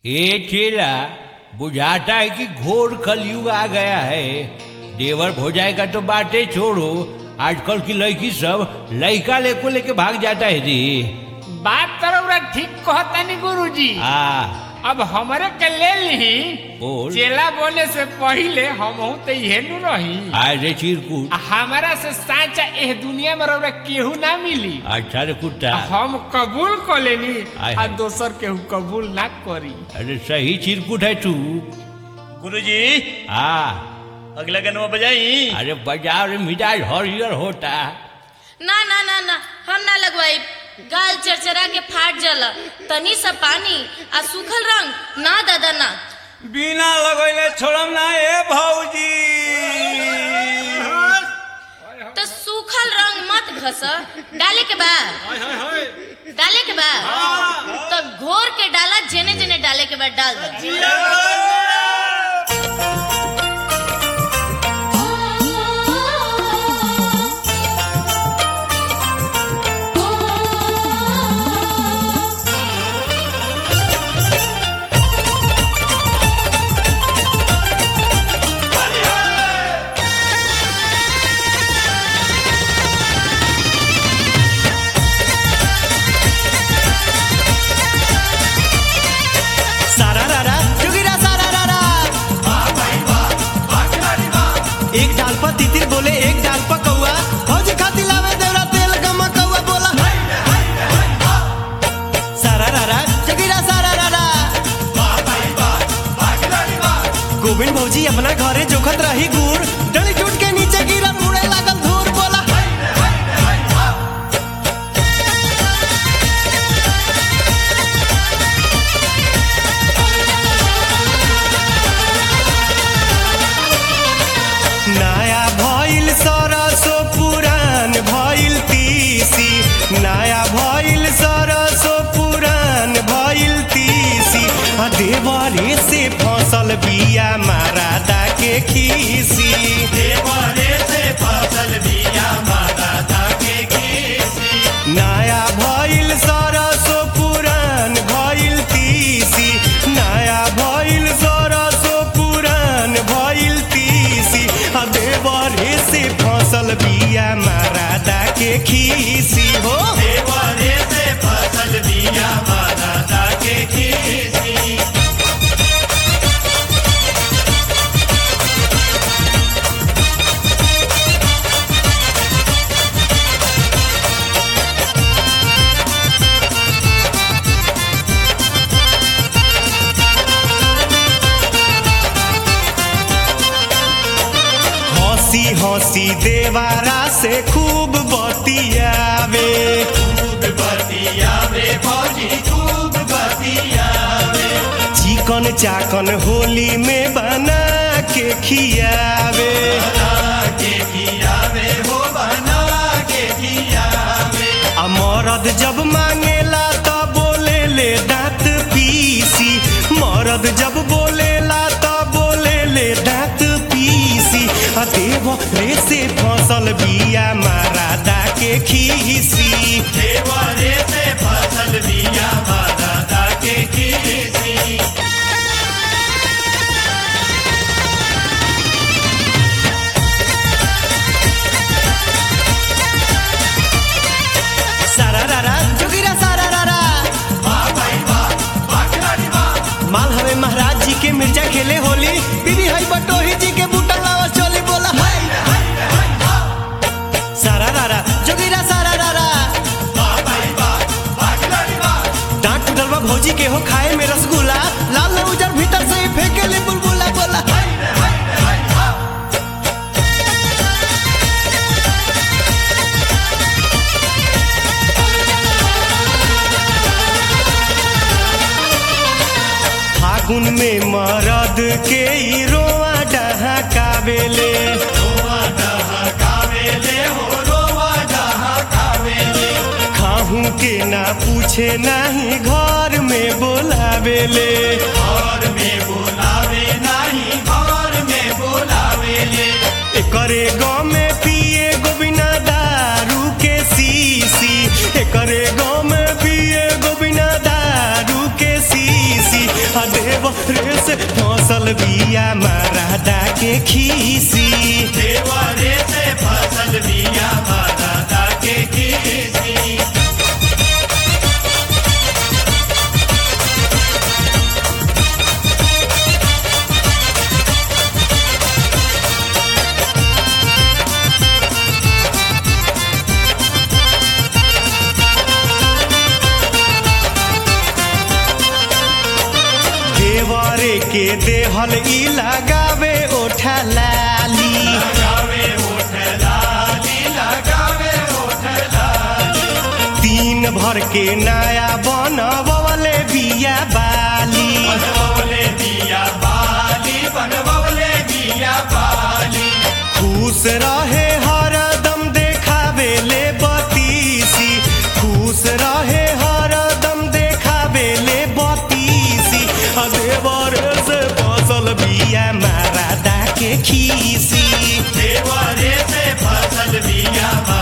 ये चेला बुझाता है कि घोर कलयुग आ गया है देवर भोजाई का तो बातें छोड़ो आजकल की लड़की सब लड़का लेको लेके भाग जाता है जी बात तरौरा ठीक कहतानी गुरुजी आ अब हमरे के ले ली बोल। चेला बोले से पहिले हम तो इहे नु रही आज रे चिरकुट आ हमारा से साचा एह दुनिया में रौरा केहू ना मिली अच्छा रे कुत्ता हम कबूल कर लेनी आय आ हाय। दोसर केहू कबूल ना करी अरे सही चिरकुट है तू गुरुजी आ अगला गनवा बजाई अरे बाजार में मिजाज हरियर होता ना ना ना ना हम ना लगवाई गाल चरचरा के फाट जाला तनी सा पानी आ सूखल रंग ना दादा ना बिना लगैले छोड़म ना ए भौजी तो सूखल रंग मत घस डाले के बा डाले के बा तो घोर के डाला जेने जेने डाले के बाद डाल दो सारा रारा जोगिरा सारा रारा एक डाल पर तितिर बोले एक डाल पर कौआ फौज खाती लावे देवरा तेल गमा कौआ बोला सारा रारा जोगिरा सारा रारा गोविंद भौजी अपना घरे जोखत रही गुड़ डली टूट के नीचे गिरा उड़े लागल धूर बोला नया भइल सरसो पुरान भइल तीसी नया भइल सरसो पुरान भइल तीसी आ देवरे से फसल बिया मारादा के खीसी देवरे से फसल बिया मारादा के खीसी नया भइल सरसो पुरान भइल तीसी नया भइल सरसो पुरान भइल तीसी आ देवरे से फसल बिया मारादा के खीसी हो देवरे से फसल बिया मारादा के खीसी हंसी हंसी देवारा से खूब बतियावे खूब बतियावे भौजी खूब बतियावे चिकन चाकन होली में बना के खियावे के खियावे हो बना के खियावे आ मरद जब मांगेला तो बोले ले दांत पीसी मरद जब बोलेला तो बोले ले दांत पीसी आ देव रे से फसल बिया मारादा के खीसी देव रे से फसल बिया मारादा के खीसी सारा रारा जोगिरा सारा रारा माल हवे महाराज जी के मिर्जा खेले होली बीबी हई बटोही जी के बूटा लावा चोली बोला सारा रारा जोगिरा सारा रारा डांट टूटल बा भौजी के हो खाए में रसगुल्ला लाल न उजर भीतर से ही फेंके ले बुलबुला बोला फागुन में मरद के ई रोआ डहाकावेले रोआ डहाकावेले हो रोआ डहाकावेले खाहू के ना पूछे नाही घर में बोलावेले घर में बोलावे नाही घर में बोलावेले एकरे गाँव में पिए गोबिना दारू के सीसी एकरे गाँव में पिए गोबिना दारू के सीसी आ देवरे से फसल बिया मरादा के खीसी देवरे से फसल बिया मरादा के खीसी देवरे के देहल ई लगावे ओठा लाली लगावे ओठ लाली लगावे ओठ लाली तीन भर के नया बनवले बिया बाली बनवले बिया बाली बनवले बिया बाली खुश रहे हरदम देखावे ले बतीसी खुश रहे हरदम देखावे ले बतीसी आ देवरे से फसल बिया मरादा के खीसी देवरे से फसल बिया